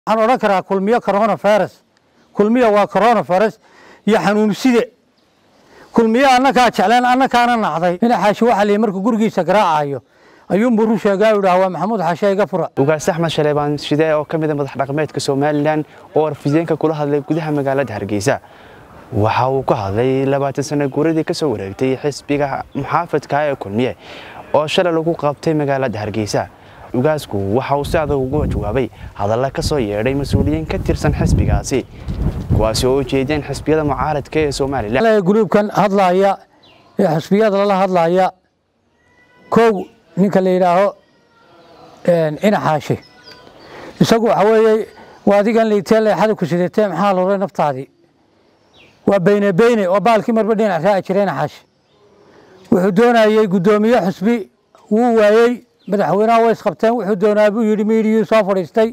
waxaan odhan karaa kulmiyo coronavirus kulmiyo waa coronavirus iyo xanuunside kulmiyo annakaa jecleen annakaana nacday ina xaashi waxa liyi markuu gurigiisa garaacayo ayuunbuu run sheegaa u dhaha waa maxamuud xashe iga fura ugaas axmed shaleebaan shide oo ka mid a madax dhaqameedka somalilan oo warfideenka kula hadlay gudaha magaalada hargeysa waxa uu ka hadlay labaatan sano guuradii ka soo wareegtay xisbiga muxaafadka ee kulmiye oo shalay lagu qabtay magaalada hargeysa ugaasku waxa uu si adag ugu jawaabay hadalla ka soo yeedhay mas-uuliyiin ka tirsan xisbigaasi kuwaasi oo ujeedeen xisbiyada mucaaradka ee somalilan gruubkan hadlaaya ee xisbiyada lala hadlaaya kow ninka la yidhaaho ina xaashi isagu waxa weeye waa adigan liitee leexada ku sidatee maxaa luray naftaadii waa beyne beyne oo baalkii marba dhinac raaci jiray ina xaashi wuxuu doonayey guddoomiye xusbi wuu waayey madaxweynaha way isqabteen wuxuu doonaa buu yidhi miidiyuu soo fadhiistay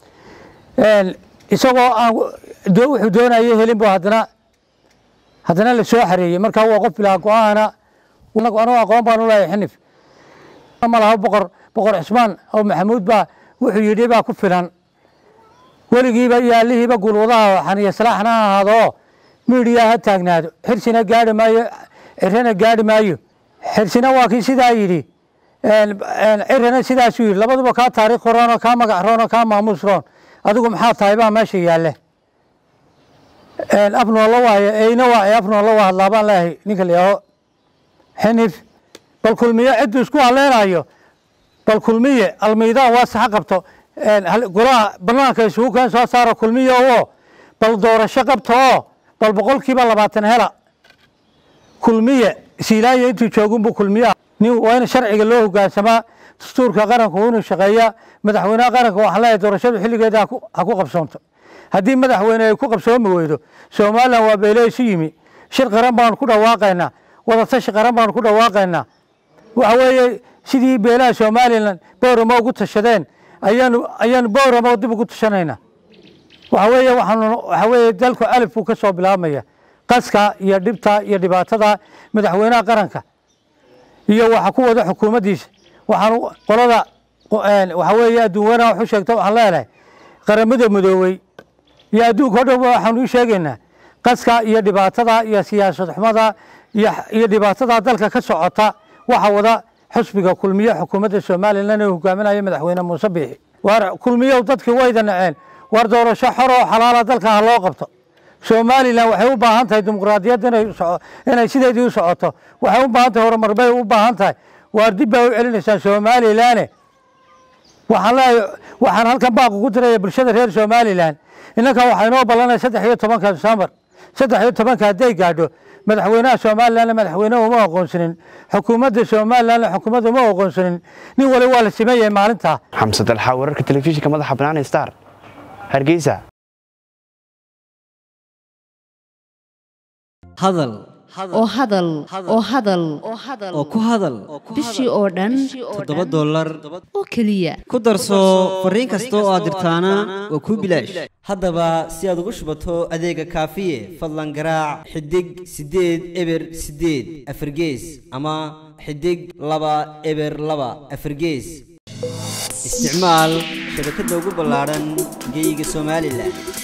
isagoo aan wuxuu doonayey helin bu haddana haddana la soo xareeyey markaa waa qof bilaa go-aana anuu aqoon baan u leeyahay xinif malaha boqor boqor cismaan oo maxamuud baa wuxuu yidhi baa ku filan weligiiba iyo allihiiba gulwadaha xaniya salaaxna ha ahaado miidiyaa ha taagnaado xirsina gaari maayo cirana gaari maayo xirsina waa kii sidaa yidhi cirana sidaasuu yidhi labaduba kaa taariikh roon oo kaa magac roon oo kaa maamuus roon adigu maxaa tahay baa meesha yaalle afnoolla waayo eyna waa afnoolla waa hadlaa baan leeyahay ninka la yaaho xinif bal kulmiye cidduu isku haleynayo bal kulmiye almiidaan waa saxa qabto golaha banaanka isugu keen soo saara kulmiye oo bal doorasho qabto oo bal boqolkiiba labaatan hela kulmiye siilaanya intuu joogunbu kulmiye nin waa in sharciga loo hogaansamaa dastuurka qaranka waa inuu shaqeeyaa madaxweynaha qaranka waxaan leeyahay doorashadu xilligeeda ha ku qabsoonto haddii madaxweyne ay ku qabsoomi weydo somalilan waa beele isu yimi shir qaran baanu ku dhawaaqaynaa wadatashi qaran baanu ku dhawaaqaynaa waxa weeye sidii beelaha somalilan booramo ugu tashadeen ayaanu ayaanu booramo dib ugu tashanaynaa waxa weeye waxaanu waxa weeye dalku alif buu ka soo bilaabmaya qaska iyo dhibta iyo dhibaatada madaxweynaha qaranka iyo waxa ku wada xukuumaddiisa waxaan qolada waxa weeye adduunweynaha waxu sheegta waxaan leenahay qaramada midoobey iyo adduunka o dhan waxaanu u sheegaynaa qaska iyo dhibaatada iyo siyaasad xumada iyo dhibaatada dalka ka socota waxa wada xusbiga kulmiye xukuumadda somalilan ee hogaaminaya madaxweyne muuse biixi waar kulmiyow dadkii wayda naceen waar doorasho xor oo xalaala dalka ha loo qabto somalilan waxay u baahan tahay dimuqraadiyadda inay sideedii u socoto waxay u baahan tahay horumar bay u baahan tahay waar dib baa u celinaysaan somalilane waxaan leeyahay waxaan halkan baaq ugu diraya bulshada reer somalilan innankan waxaa inoo ballanaya saddex iyo tobanka disembar saddex iyo tobanka hadday gaadho madaxweynaha somalilan madaxweyneha uma aqoonsanin xukuumadda somalilan xukuumadda uma aqoonsanin nin wali waa la siman yahay maalintaa xamse dalxa wararka telefishinka madaxa bannaan star hargeysa hadal oo hadal oo hadal oo ku hadal bishii oo dhan toddoba dollar oo keliya ku darso fariin kasta oo aad dirtaana waa kuu bilaash haddaba si aad ugu shubato adeega kaafiye fadlan garaac xidig siddeed eber siddeed afargees ama xidig laba eber laba afargees isticmaal shabakadda ugu ballaadhan geeyiga somalilan